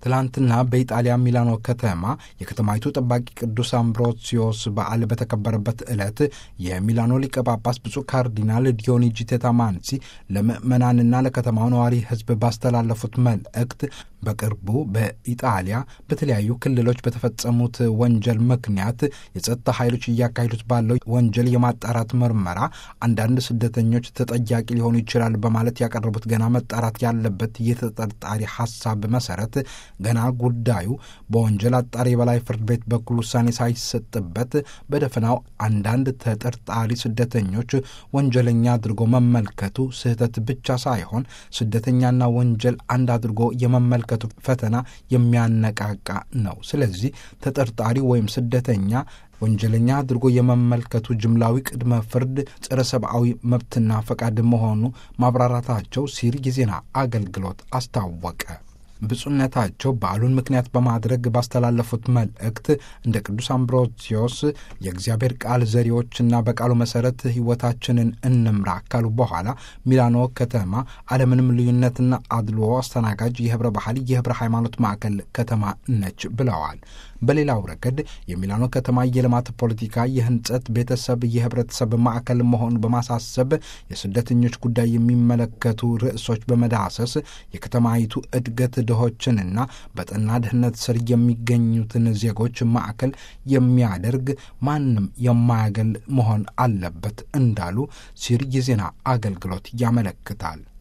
ትላንትና በኢጣሊያ ሚላኖ ከተማ የከተማይቱ ጠባቂ ቅዱስ አምብሮሲዮስ በዓል በተከበረበት ዕለት የሚላኖ ሊቀ ጳጳስ ብፁዕ ካርዲናል ዲዮኒጂ ቴታማንሲ ለምዕመናንና ለከተማው ነዋሪ ሕዝብ ባስተላለፉት መልእክት በቅርቡ በኢጣሊያ በተለያዩ ክልሎች በተፈጸሙት ወንጀል ምክንያት የጸጥታ ኃይሎች እያካሄዱት ባለው ወንጀል የማጣራት ምርመራ አንዳንድ ስደተኞች ተጠያቂ ሊሆኑ ይችላል በማለት ያቀረቡት ገና መጣራት ያለበት የተጠርጣሪ ሀሳብ መሰረት ገና ጉዳዩ በወንጀል አጣሪ የበላይ ፍርድ ቤት በኩል ውሳኔ ሳይሰጥበት በደፈናው አንዳንድ ተጠርጣሪ ስደተኞች ወንጀለኛ አድርጎ መመልከቱ ስህተት ብቻ ሳይሆን ስደተኛና ወንጀል አንድ አድርጎ የመመልከቱ ፈተና የሚያነቃቃ ነው። ስለዚህ ተጠርጣሪ ወይም ስደተኛ ወንጀለኛ አድርጎ የመመልከቱ ጅምላዊ ቅድመ ፍርድ ጸረ ሰብአዊ መብትና ፈቃድ መሆኑ ማብራራታቸው ሲል የዜና አገልግሎት አስታወቀ። ብፁዕነታቸው በዓሉን ምክንያት በማድረግ ባስተላለፉት መልእክት እንደ ቅዱስ አምብሮሲዮስ የእግዚአብሔር ቃል ዘሪዎችና በቃሉ መሰረት ሕይወታችንን እንምራ ካሉ በኋላ ሚላኖ ከተማ አለምንም ልዩነትና አድልዎ አስተናጋጅ የህብረ ባህል የህብረ ሃይማኖት ማዕከል ከተማ ነች ብለዋል። በሌላው ረገድ የሚላኖ ከተማ የልማት ፖለቲካ፣ የህንጸት ቤተሰብ፣ የህብረተሰብ ማዕከል መሆኑን በማሳሰብ የስደተኞች ጉዳይ የሚመለከቱ ርዕሶች በመዳሰስ የከተማይቱ እድገት ድሆችንና በጠና ድህነት ስር የሚገኙትን ዜጎች ማዕከል የሚያደርግ ማንም የማያገል መሆን አለበት እንዳሉ ሲር የዜና አገልግሎት ያመለክታል።